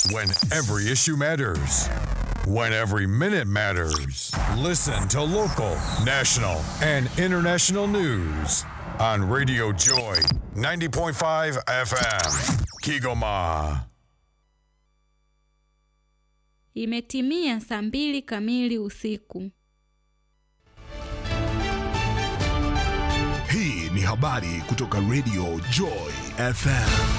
When every issue matters. When every minute matters. Listen to local, national, and international news on Radio Joy 90.5 FM. Kigoma. Imetimia saa mbili kamili usiku. Hii ni habari kutoka Radio Joy FM.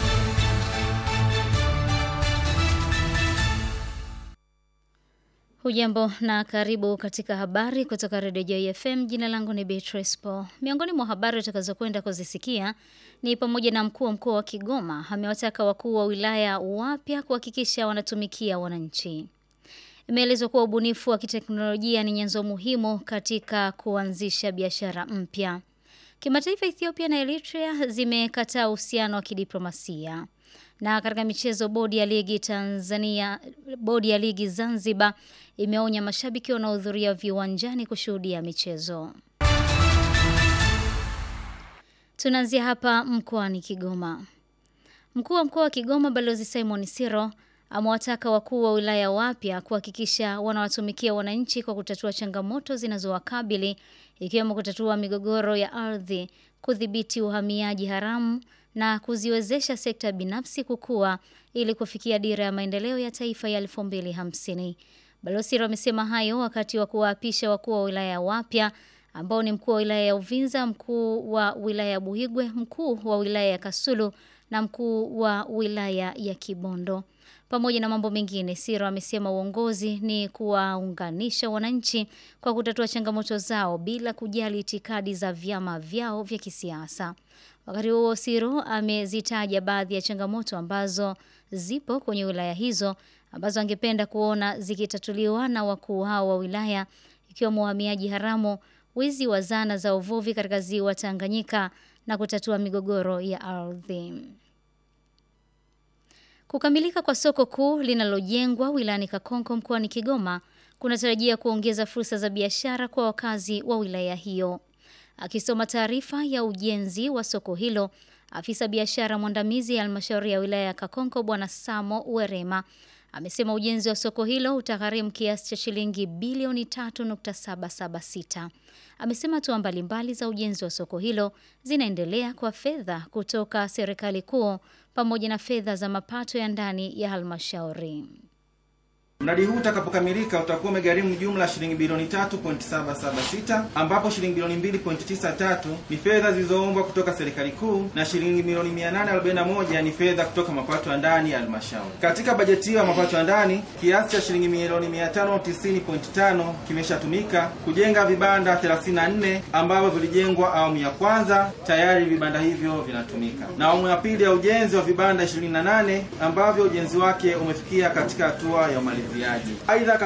Hujambo na karibu katika habari kutoka Radio Joy FM. Jina langu ni Beatrice Paul. Miongoni mwa habari utakazokwenda kuzisikia ni pamoja na mkuu wa mkoa wa Kigoma amewataka wakuu wa wilaya wapya kuhakikisha wanatumikia wananchi. Imeelezwa kuwa ubunifu wa kiteknolojia ni nyenzo muhimu katika kuanzisha biashara mpya. Kimataifa, Ethiopia na Eritrea zimekataa uhusiano wa kidiplomasia. Na katika michezo, bodi ya ligi Tanzania, bodi ya ligi Zanzibar imeonya mashabiki wanaohudhuria viwanjani kushuhudia michezo. Tunaanzia hapa mkoani Kigoma. Mkuu wa mkoa wa Kigoma Balozi Simon Siro amewataka wakuu wa wilaya wapya kuhakikisha wanawatumikia wananchi kwa kutatua changamoto zinazowakabili ikiwemo kutatua migogoro ya ardhi, kudhibiti uhamiaji haramu na kuziwezesha sekta binafsi kukua ili kufikia dira ya maendeleo ya taifa ya 2050. Balozi amesema hayo wakati wa kuwaapisha wakuu wa wilaya wapya ambao ni mkuu wa wilaya ya Uvinza, mkuu wa wilaya ya Buhigwe, mkuu wa wilaya ya Kasulu na mkuu wa wilaya ya Kibondo. Pamoja na mambo mengine, Siro amesema uongozi ni kuwaunganisha wananchi kwa kutatua changamoto zao bila kujali itikadi za vyama vyao vya kisiasa. Wakati huo Siro amezitaja baadhi ya changamoto ambazo zipo kwenye wilaya hizo ambazo angependa kuona zikitatuliwa na wakuu hao wa wilaya ikiwemo uhamiaji haramu, wizi wa zana za uvuvi katika ziwa Tanganyika na kutatua migogoro ya ardhi. Kukamilika kwa soko kuu linalojengwa wilayani Kakonko mkoani Kigoma kunatarajia kuongeza fursa za biashara kwa wakazi wa wilaya hiyo. Akisoma taarifa ya ujenzi wa soko hilo, afisa biashara mwandamizi ya halmashauri ya wilaya ya Kakonko Bwana Samo Werema amesema ujenzi wa soko hilo utagharimu kiasi cha shilingi bilioni 3.776. Amesema hatua mbalimbali za ujenzi wa soko hilo zinaendelea kwa fedha kutoka serikali kuu pamoja na fedha za mapato ya ndani ya halmashauri. Mradi huu utakapokamilika utakuwa umegharimu jumla shilingi bilioni 3.776 ambapo shilingi bilioni 2.93 ni fedha zilizoombwa kutoka serikali kuu na shilingi milioni 841 ni fedha kutoka mapato ya ndani ya halmashauri. Katika bajeti hiyo ya mapato ya ndani, kiasi cha shilingi milioni 590.5 kimeshatumika kujenga vibanda 34 ambavyo vilijengwa awamu ya kwanza, tayari vibanda hivyo vinatumika, na awamu ya pili ya ujenzi wa vibanda 28 ambavyo ujenzi wake umefikia katika hatua ya umaliziaji. Aidha